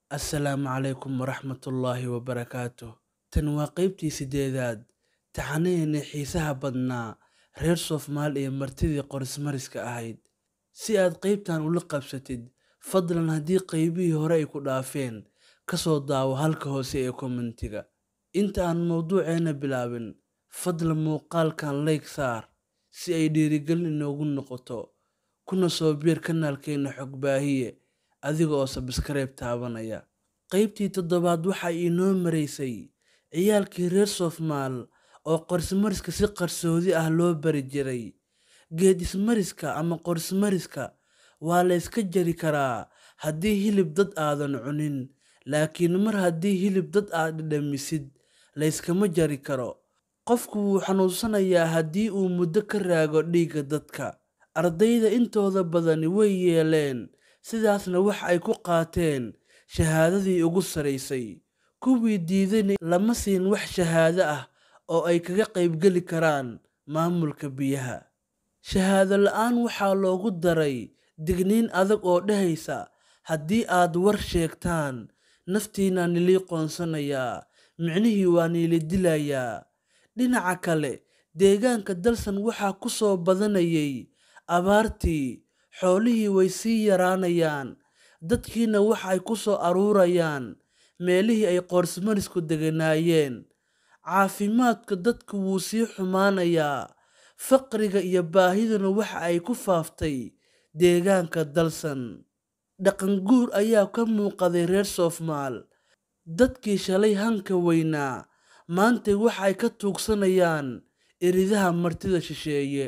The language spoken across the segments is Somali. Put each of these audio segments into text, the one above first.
assalaamu calaykum waraxmatullaahi wabarakaatuh tan waa qeybtii sideedaad taxanaheennii xiisaha badnaa reer soomaal iyo martidii qorismariska ahayd si aad qeybtan ula qabsatid fadlan haddii qeybihii hore ay ku dhaafeen kasoo daawo halka hoose ee kommentiga inta aan mowduuceena bilaabin fadlan muuqaalkan leyg saar si ay dhiirigelin inoogu noqoto kuna soo biir kanaalkeena xogbaahiye adiga oo sabskaraib taabanaya qeybtii toddobaad waxaa inoo maraysay ciyaalkii reer soofmaal oo qorismariska si qarsoodi ah loo bari jiray geed ismariska ama qorismariska waa la yska jari karaa haddii hilib dad aadan cunin laakiin mar haddii hilib dad aad dhadhamisid layskama jari karo qofku wuu xanuunsanayaa haddii uu muddo ka raago dhiigga dadka ardayda intooda badani way yeeleen sidaasna wax ay ku qaateen shahaadadii ugu saraysay kuwii diidayna lama siin wax shahaado ah oo ay kaga qaybgeli karaan maamulka biyaha shahaado la-aan waxaa loogu daray digniin adag oo dhehaysa haddii aad war sheegtaan naftiinaa nilii qoonsanayaa micnihii waa niili dilayaa dhinaca kale deegaanka dalsan waxaa ku soo badanayay abaartii xoolihii way sii yaraanayaan dadkiina waxa ay ku soo aruurayaan meelihii ay qoorsmarisku deganaayeen caafimaadka dadku wuu sii xumaanayaa faqriga iyo baahiduna waxa ay ku faaftay deegaanka dalsan dhaqanguur ayaa ka muuqaday reer soofmaal dadkii shalay hanka weynaa maantay waxa ay ka tuugsanayaan iridaha martida shisheeye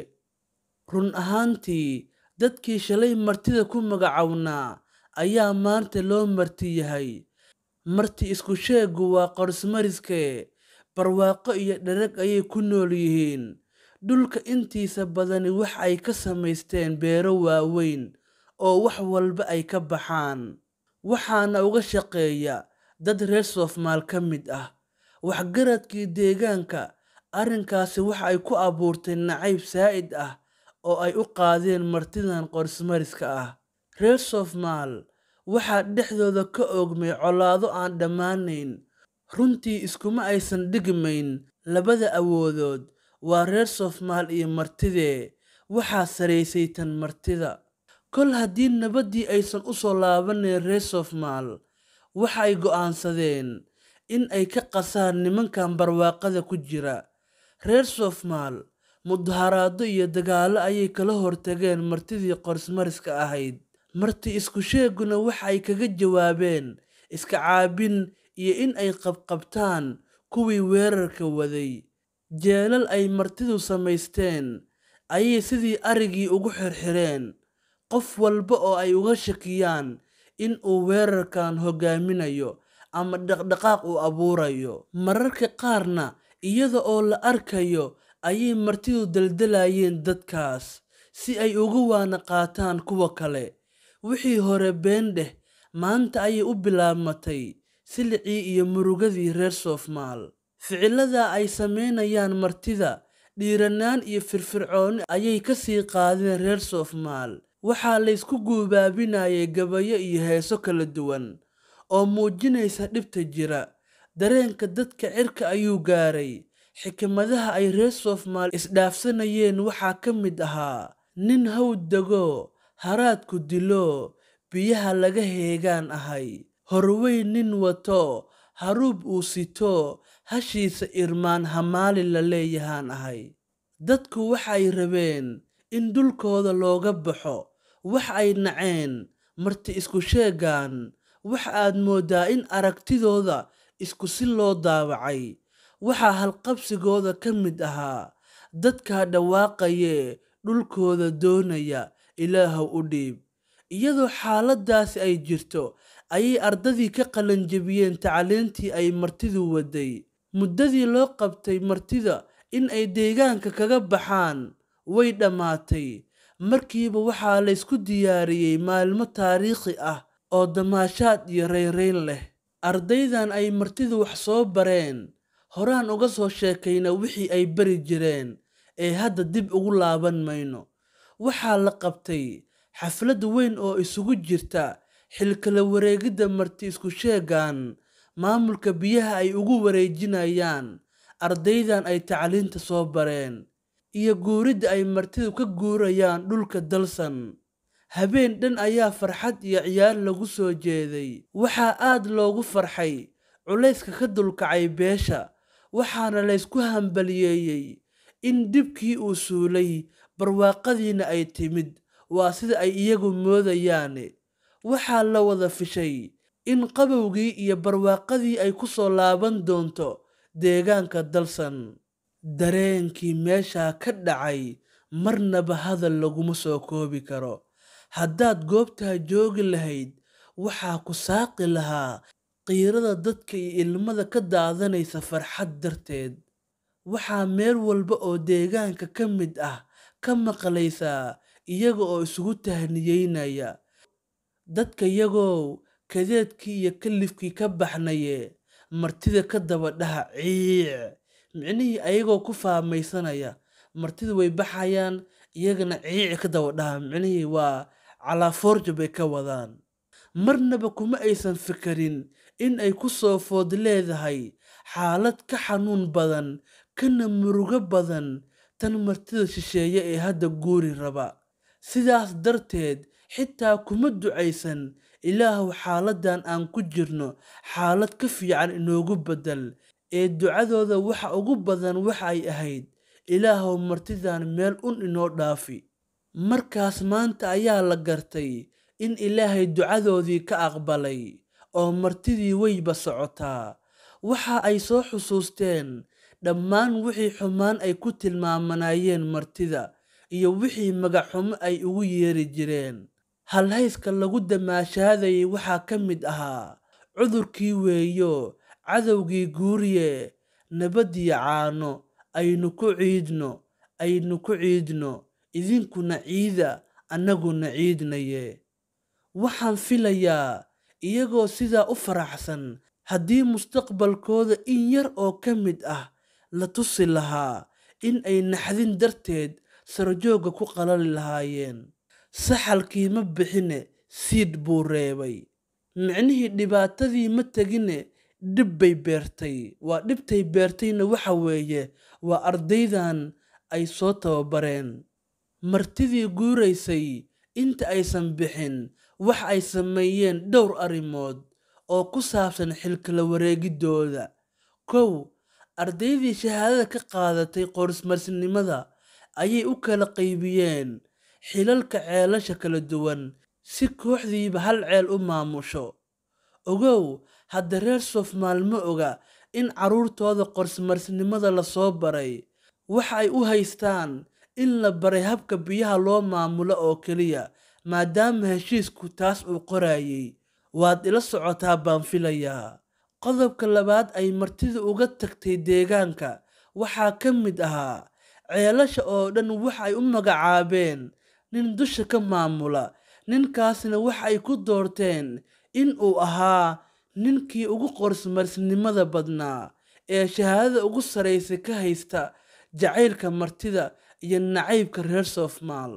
run ahaantii dadkii shalay martida ku magacownaa ayaa maanta loo marti yahay marti isku sheegu waa qorismariskee barwaaqo iyo dherag ayay ku nool yihiin dhulka intiisa badani wax ay ka samaysteen beero waaweyn oo wax walba ay ka baxaan waxaana uga shaqeeya dad reer soofmaal ka mid ah waxgaradkii deegaanka arrinkaasi waxa ay ku abuurtay nacayb saa'id ah oo ay u qaadeen martidan qorismariska ah reer soofmaal waxaa dhexdooda ka oogmay colaado aan dhammaanayn runtii iskuma aysan dhigmayn labada awoodood waa reer soofmaal iyo martidee waxaa saraysay tan martida kol haddii nabaddii aysan u soo laabanayn reer soofmaal waxa ay go'aansadeen in ay ka qasaan nimankan barwaaqada ku jira reer soofmaal mudaharaado iyo dagaallo ayay kala hortageen martidii qorismariska ahayd marti isku sheeguna waxa ay kaga jawaabeen iska caabin iyo in ay qabqabtaan kuwii weerarka waday jeelal ay martidu samaysteen ayay sidii arigii ugu xirxireen qof walba oo ay uga shakiyaan in uu weerarkan hogaaminayo ama dhaqdhaqaaq uu abuurayo mararka qaarna iyada oo la arkayo ayay martidu daldalayeen dadkaas si ay uga waana qaataan kuwa kale wixii hore been dheh maanta ayay u bilaabmatay silicii iyo murugadii reer soofmaal ficilada ay samaynayaan martida dhiiranaan iyo firfircooni ayay ka sii qaadeen reer soofmaal waxaa laysku guubaabinayay gabayo iyo heeso kala duwan oo muujinaysa dhibta jira dareenka dadka cirka ayuu gaaray xikmadaha ay reer soofmaal isdhaafsanayeen waxaa ka mid ahaa nin hawd dego haraadku dilo biyaha laga heegaan ahay horweyn nin wato haruub uu sito hashiisa irmaan hamaali la leeyahaan ahay dadku waxay rabeen in dhulkooda looga baxo wax ay naceen marti isku sheegaan wax aad mooddaa in aragtidooda isku si loo daawacay waxaa halqabsigooda ka mid ahaa dadkaa dhawaaqayee dhulkooda doonaya ilaahow u dhiib iyadoo xaaladaasi ay jirto ayay ardadii ka qalanjabiyeen tacliintii ay martidu waday muddadii loo qabtay martida in ay deegaanka kaga baxaan way dhammaatay markiiba waxaa laysku diyaariyey maalmo taariikhi ah oo damaashaad iyo rayrayn leh ardaydan ay martidu wax soo bareen horaan uga soo sheekayna wixii ay bari jireen ee hadda dib ugu laaban mayno waxaa la qabtay xaflad weyn oo isugu jirta xilkala wareegidda marti isku sheegan maamulka biyaha ay ugu wareejinayaan ardaydan ay tacliinta soo bareen iyo guuridda ay martidu ka guurayaan dhulka dalsan habeen dhan ayaa farxad iyo ciyaar lagu soo jeeday waxaa aad loogu farxay culayska ka dulkacay beesha waxaana laysku hambaliyeeyey in dhibkii uu suulay barwaaqadiina ay timid waa sida ay iyagu moodayaane waxaa la wada fishay in qabowgii iyo barwaaqadii ay ku soo laaban doonto deegaanka dalsan dareenkii meeshaa ka dhacay marnaba hadal laguma soo koobi karo haddaad goobtaa joogi lahayd waxaa ku saaqi lahaa qiirada dadka iyo ilmada ka daadanaysa farxad darteed waxaa meel walba oo deegaanka ka mid ah ka maqlaysaa iyaga oo isugu tahniyeynaya dadka yagow kadeedkii iyo kalifkii ka baxnaye martida ka daba dhaha ciic micnihii ayagoo ku faamaysanaya martidu way baxayaan iyagana ciici ka daba dhaha micnihii waa calaafoorja bay ka wadaan marnaba kuma aysan fikerin in ay ku soo food leedahay xaalad ka xanuun badan kana murugo badan tan martida shisheeye ee hadda guuri raba sidaas darteed xitaa kuma ducaysan ilaahuw xaaladdan aan ku jirno xaalad ka fiican inoogu beddel ee ducadooda waxa ugu badan waxa ay ahayd ilaahuw martidan meel un inoo dhaafi markaas maanta ayaa la gartay in ilaahay ducadoodii ka aqbalay oo martidii weyba socotaa waxa ay soo xusuusteen dhammaan wixii xumaan ay ku tilmaamanayeen martida iyo wixii magaxxumo ay ugu yeeri jireen halhayska lagu damaashaadayay waxaa ka mid ahaa cudurkii weeyo cadowgii guuriye nabadiyo caano aynu ku ciidno aynu ku ciidno idinkuna ciida annaguna ciidnaye waxaan filayaa iyagoo sidaa u faraxsan haddii mustaqbalkooda in yar oo ka mid ah la tusi lahaa in ay naxdin darteed sarjoogga ku qalali lahaayeen saxalkii ma bixine siid buu reebay micnihii dhibaatadii ma tegine dhib bay beertay waa dhibtay beertayna waxa weeye waa ardaydan ay soo tababareen martidii guuraysay inta aysan bixin wax ay sameeyeen dhowr arrimood oo ku saabsan xilkala wareegiddooda kow ardaydii shahaadada ka qaadatay qorismarsinimada ayay u kala qaybiyeen xilalka ceelasha kala duwan si kooxdiiba hal ceel u maamusho ogow hadda reer soofmaal ma oga in carruurtooda qorismarsinimada lasoo baray waxa ay u haystaan in la baray habka biyaha loo maamulo oo keliya maadaama heshiisku taas uu qorayay waad ila socotaa baan filayaa qodobka labaad ay martida uga tagtay deegaanka waxaa ka mid ahaa ceelasha oo dhan waxa ay u magacaabeen nin dusha ka maamula ninkaasna waxa ay ku doorteen in uu ahaa ninkii ugu qorismarsinimada badnaa ee shahaadada ugu saraysa ka haysta jacaylka martida iyo nacaybka reer soofmaal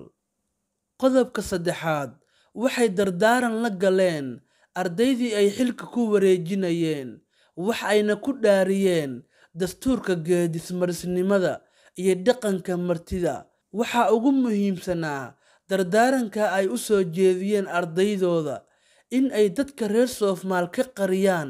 qodobka saddexaad waxay dardaaran la galeen ardaydii ay xilka ku wareejinayeen wax ayna ku dhaariyeen dastuurka geedismarsinimada iyo dhaqanka martida waxaa ugu muhiimsanaa dardaaranka ay u soo jeediyeen ardaydooda in ay dadka reer soofmaal ka qariyaan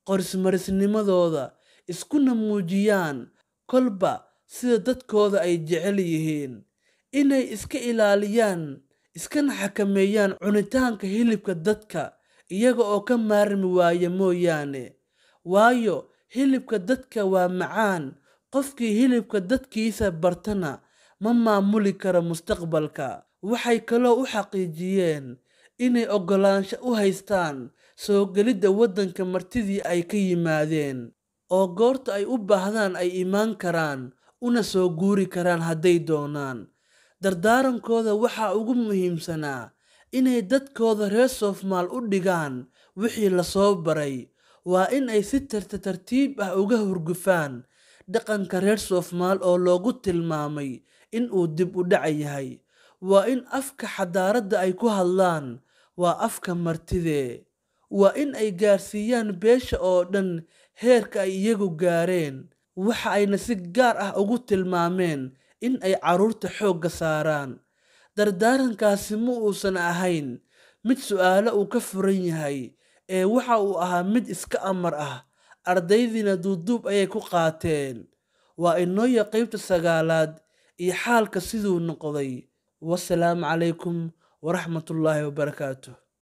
qorismarisnimadooda iskuna muujiyaan kolba sida dadkooda ay jecel yihiin inay iska ilaaliyaan iskana xakameeyaan cunitaanka hilibka dadka iyaga oo ka maarmi waaya mooyaane waayo hilibka dadka waa macaan qofkii hilibka dadkiisa bartana ma maamuli karo mustaqbalka waxay kaloo u xaqiijiyeen inay oggolaansho u haystaan soo gelidda waddanka martidii ay ka yimaadeen oo goorta ay u baahdaan ay imaan karaan una soo guuri karaan hadday doonaan dardaarankooda waxaa ugu muhiimsanaa inay dadkooda reer soofmaal u dhigaan wixii lasoo baray waa in ay si tarta tartiib ah uga hurgufaan dhaqanka reer soofmaal oo loogu tilmaamay in uu dib u dhaca yahay waa in afka xadaaradda ay ku hadlaan waa afka martidee waa in ay gaarsiiyaan beesha oo dhan heerka ay iyagu gaareen waxa ayna si gaar ah ugu tilmaameen in ay carruurta xoogga saaraan dardaarankaasi ma uusan ahayn mid su'aalo uu ka furan yahay ee waxa uu ahaa mid iska amar ah ardaydiina duuduub ayay ku qaateen waa inooya qaybta sagaalaad iyo xaalka siduu noqday wasalaamu calaykum waraxmatullaahi wabarakaatuh